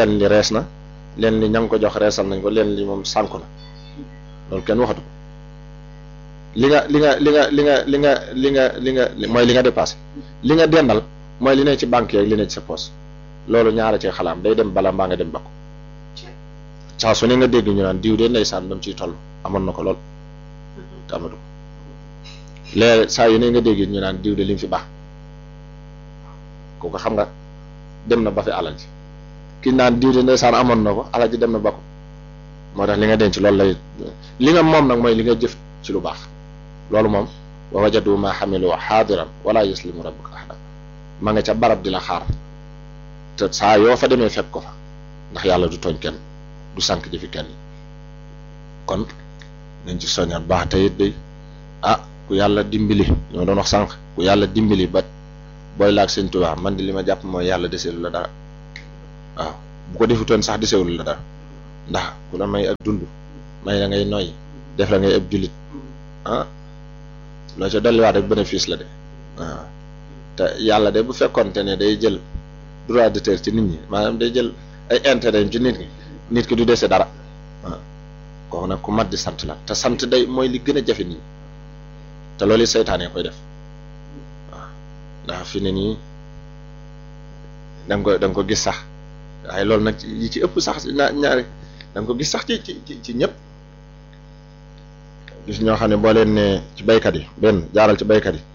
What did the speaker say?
leen li rees na leen li ña ngi ko jox reesal nañ ko leen li moom sànku na loolu kenn waxatu ko li nga li nga li nga li nga li nga li nga li nga mooy li nga dépassé li nga dendal mooy li ne ci banque yeeg li ne ci sa poche loolu ñaara ci xalaam day dem bala mbaa nga dem bakku saa su ne nga dégg ñu naan diw de ndeysaan ba mu ciy toll amoon na ko lool te amatu ko léegi saa yu ne nga dégg ñu naan diw de li mu fi baax kooku xam nga dem na ba fi alal ji ki naan diw de ndeysaan amoon na ko alal ji dem na ba ko moo tax li nga denc loolu lay li nga moom nag mooy li nga jëf ci lu baax loolu moom wa wajadu ma xamilu xaadiran wala yuslimu rabbuka ahada ma nga ca barab di la xaar te saa yoo fa demee fekk ko fa ndax yàlla du tooñ kenn du sànq jëfi kenn kon nañ ci soññaat baax te it day ah ku yàlla dimbali ñoo doon wax sànq ku yàlla dimbali ba booy laag sëñ Tuubaa man di li ma jàpp mooy yàlla deseelu la dara waaw bu ko defutoon sax deseelu la dara ndax ku la may ak dund may la ngay noyyi def la ngay ëpp jullit ah loo ca dolliwaat rek bénéfice la de waaw te yàlla de bu fekkonte ne day jël droit d'auteur ci nit ñi maanaam day jël ay intérêt ci nit ñi nit ki du dese dara waaw kooku nag ku mat di sant la te sant day mooy li gën a jafe nii te loolu seytaane koy def waaw ndax fi ne nii da nga ko da nga ko gis sax waaye loolu nag yi ci ëpp sax na ñaari da nga ko gis sax ci ci ci ñëpp gis ñoo xam ne boo leen ne ci baykat yi benn jaaral ci baykat yi